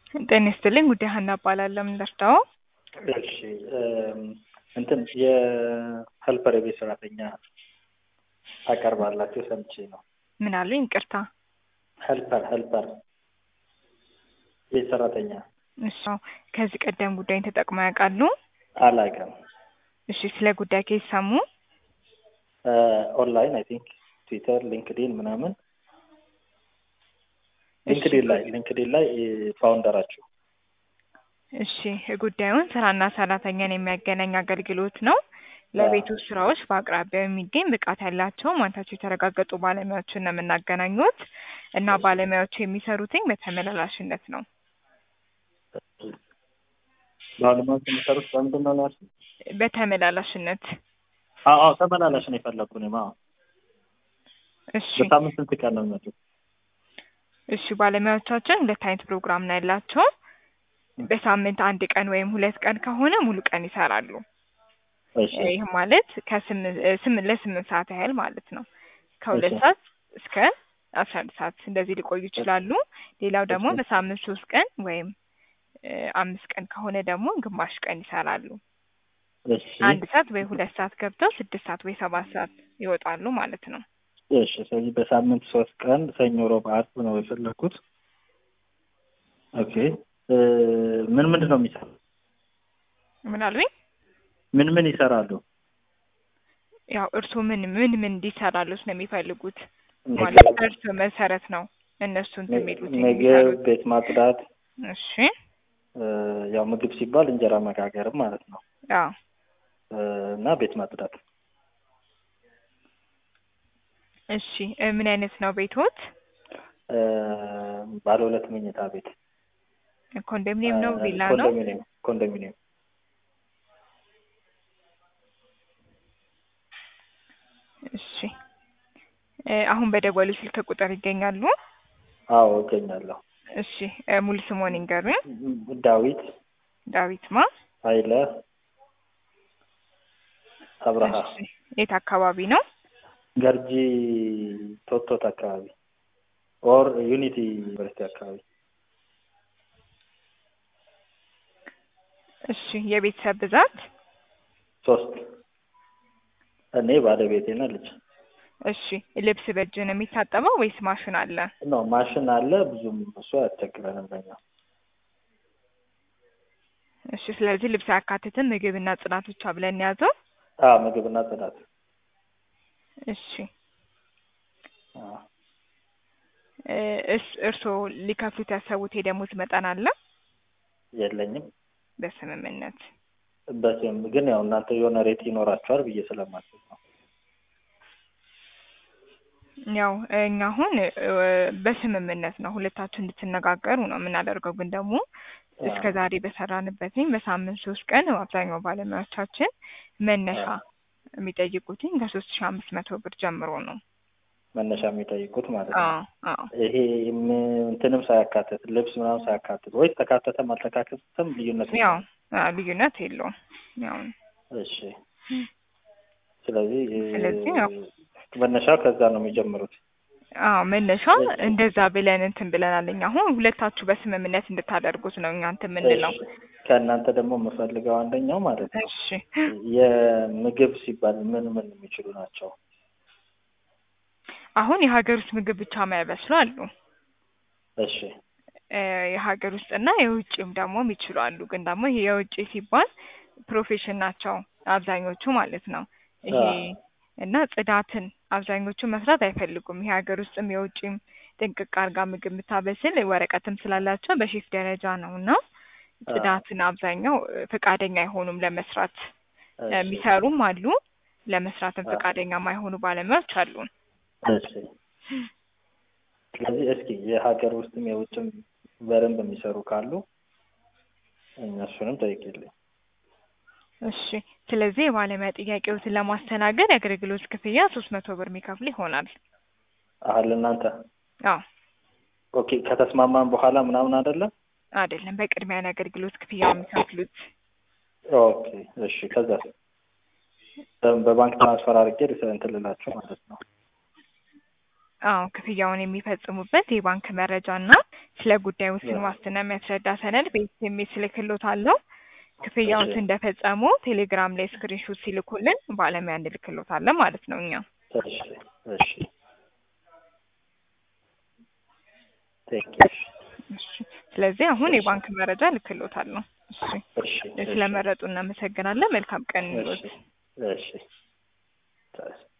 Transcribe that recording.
ጤና ይስጥልኝ ጉዳይ ሀና እባላለሁ። ምን ልርዳዎ? እሺ እንትን የሄልፐር የቤት ሰራተኛ ታቀርባላችሁ ሰምቼ ነው። ምን አሉኝ? ይቅርታ። ሄልፐር ሄልፐር ቤት ሰራተኛ እሺ ከዚህ ቀደም ጉዳይን ተጠቅመው ያውቃሉ? አላውቅም። እሺ ስለ ጉዳይ ከየት ሰሙ? ኦንላይን አይ ቲንክ ትዊተር፣ ሊንክዲን ምናምን ሊንክዲን ላይ ሊንክዲን ላይ ፋውንደራችሁ እሺ ጉዳዩን ስራና ሰራተኛን የሚያገናኝ አገልግሎት ነው። ለቤት ውስጥ ስራዎች በአቅራቢያው የሚገኝ ብቃት ያላቸው ማንነታቸው የተረጋገጡ ባለሙያዎችን ነው የምናገናኙት እና ባለሙያዎቹ የሚሰሩትኝ በተመላላሽነት ነው። ባለሙያዎች የሚሰሩት በምንድን ነው ያልሽኝ? በተመላላሽነት አዎ አዎ ተመላላሽ ነው የፈለኩ እኔም አዎ። እሺ በሳምንት ስንት ቀን ነው የሚመጡት? እሺ ባለሙያዎቻችን ሁለት አይነት ፕሮግራም ነው ያላቸው። በሳምንት አንድ ቀን ወይም ሁለት ቀን ከሆነ ሙሉ ቀን ይሰራሉ። እሺ ይህ ማለት ከስምንት ለስምንት ሰዓት ያህል ማለት ነው። ከሁለት እሺ። ሰዓት እስከ አስራ አንድ ሰዓት እንደዚህ ሊቆዩ ይችላሉ። ሌላው ደግሞ እሺ። በሳምንት ሶስት ቀን ወይም እ አምስት ቀን ከሆነ ደግሞ ግማሽ ቀን ይሰራሉ። እሺ አንድ ሰዓት ወይ ሁለት ሰዓት ገብተው ስድስት ሰዓት ወይ ሰባት ሰዓት ይወጣሉ ማለት ነው። እሺ ስለዚህ በሳምንት ሶስት ቀን ሰኞ፣ ሮብ፣ አርብ ነው የፈለኩት። ኦኬ እ ምን ምንድን ነው የሚሰራው? ምን አሉኝ? ምን ምን ይሰራሉ? ያው እርስዎ ምን ምን ምን እንዲሰራሉት ነው የሚፈልጉት? ምግብ ማለት በእርስዎ መሰረት ነው እነሱ እንትን የሚሉት ምግብ፣ የሚሰሩት። ቤት ማጽዳት እሺ እ ያው ምግብ ሲባል እንጀራ መጋገርም ማለት ነው አዎ እ እና ቤት ማጽዳት እሺ እ ምን አይነት ነው ቤቶት? እ ባለ ሁለት መኝታ ቤት ኮንዶሚኒየም ነው እ ቪላ ነው? ኮንዶሚኒየም ኮንዶሚኒየም እሺ እ አሁን በደወሉ ስልክ ቁጥር ይገኛሉ? አዎ እገኛለሁ። እሺ እ ሙሉ ስምዎን ይንገሩኝ? ዳዊት ዳዊት ማ? ኃይለ አብርሃ እሺ የት አካባቢ ነው? ገርጂ ቶቶት አካባቢ ኦር ዩኒቲ ዩኒቨርሲቲ አካባቢ እሺ የቤተሰብ ብዛት? ሶስት እኔ ባለቤቴና ልጅ እሺ ልብስ በእጅ ነው የሚታጠበው ወይስ ማሽን አለ? ነው ማሽን አለ ብዙም እሱ አያስቸግረንም ለኛ እሺ ስለዚህ ልብስ አያካትትም ምግብና ጽዳት ብቻ ብለን ያዘው? አ ምግብና ጽዳት እሺ አ እ እስ እርስዎ ሊከፍሉት ያሰቡት የደሞዝ መጠን አለ? የለኝም በስምምነት በስም ግን ያው እናንተ የሆነ ሬት ይኖራችኋል ብዬ ስለማስብ ነው። ያው እኛ አሁን እ በስምምነት ነው ሁለታችሁ እንድትነጋገሩ ነው የምናደርገው። ግን ደግሞ እስከ ዛሬ በሰራንበትኝ በሳምንት ሶስት ቀን አብዛኛው ባለሙያዎቻችን መነሻ የሚጠይቁትኝ ከሶስት ሺህ አምስት መቶ ብር ጀምሮ ነው። መነሻ የሚጠይቁት ማለት ነው። አዎ አዎ ይሄ ም- እንትንም ሳያካትት ልብስ ምናምን ሳያካትት ወይስ ተካተተም አልተካተተም ልዩነት ያው አዎ፣ ልዩነት የለውም። ያው እሺ ስለዚህ እ ስለዚህ ያው መነሻው ከዛ ነው የሚጀምሩት። አዎ መነሻው እንደዛ ብለን እንትን ብለናል። እኛ አሁን ሁለታችሁ በስምምነት እንድታደርጉት ነው እኛ እንትን የምንለው። እሺ ከእናንተ ደግሞ የምፈልገው አንደኛው ማለት ነው እሺ የምግብ ሲባል ምን ምን የሚችሉ ናቸው? አሁን የሀገር ውስጥ ምግብ ብቻ የማይበስሉ አሉ። እሺ እ የሀገር ውስጥና የውጭም ደግሞ የሚችሉ አሉ። ግን ደግሞ ይሄ የውጭ ሲባል ፕሮፌሽን ናቸው አብዛኞቹ ማለት ነው። ይሄ አዎ። እና ጽዳትን አብዛኞቹ መስራት አይፈልጉም። ይሄ ሀገር ውስጥም የውጭም ጥንቅቅ አድርጋ ምግብ የምታበስል ወረቀትም ስላላቸው በሼፍ ደረጃ ነው እና ጽዳትን አብዛኛው እ ፈቃደኛ አይሆኑም ለመስራት እ እሺ የሚሰሩም አሉ። ለመስራትም አዎ። ፈቃደኛ የማይሆኑ ባለሙያዎች አሉን። እሺ ስለዚህ እስኪ የሀገር ውስጥም የውጭም በደንብ የሚሰሩ ካሉ እነሱንም ጠይቂልኝ። እሺ ስለዚህ የባለሙያ ጥያቄዎትን ለማስተናገድ የአገልግሎት ክፍያ ሶስት መቶ ብር የሚከፍል ይሆናል። አሁን እናንተ አዎ ኦኬ ከተስማማን በኋላ ምናምን አይደለም? አይደለም፣ በቅድሚያ ነው የአገልግሎት ክፍያ የሚከፍሉት። ኦኬ እሺ ከዛ በባንክ ትራንስፈር አድርጌ ልስ- እንትን ልላችሁ ማለት ነው። አዎ ክፍያውን የሚፈጽሙበት የባንክ መረጃ እና ስለ ጉዳዩ ውስን ዋስትና የሚያስረዳ ሰነድ በኤስኤምኤስ እልክልዎታለሁ። ክፍያውን እሺ። እንደፈጸሙ ቴሌግራም ላይ ስክሪንሾት ሲልኩልን ባለሙያ እንልክልዎታለን ማለት ነው እኛ። እሺ እሺ ቴንክ እሺ። ስለዚህ አሁን እሺ። የባንክ መረጃ እልክልዎታለሁ። እሺ። እሺ እሺ ስለመረጡ እናመሰግናለን። መልካም ቀን እሺ ይሁንልዎት። እሺ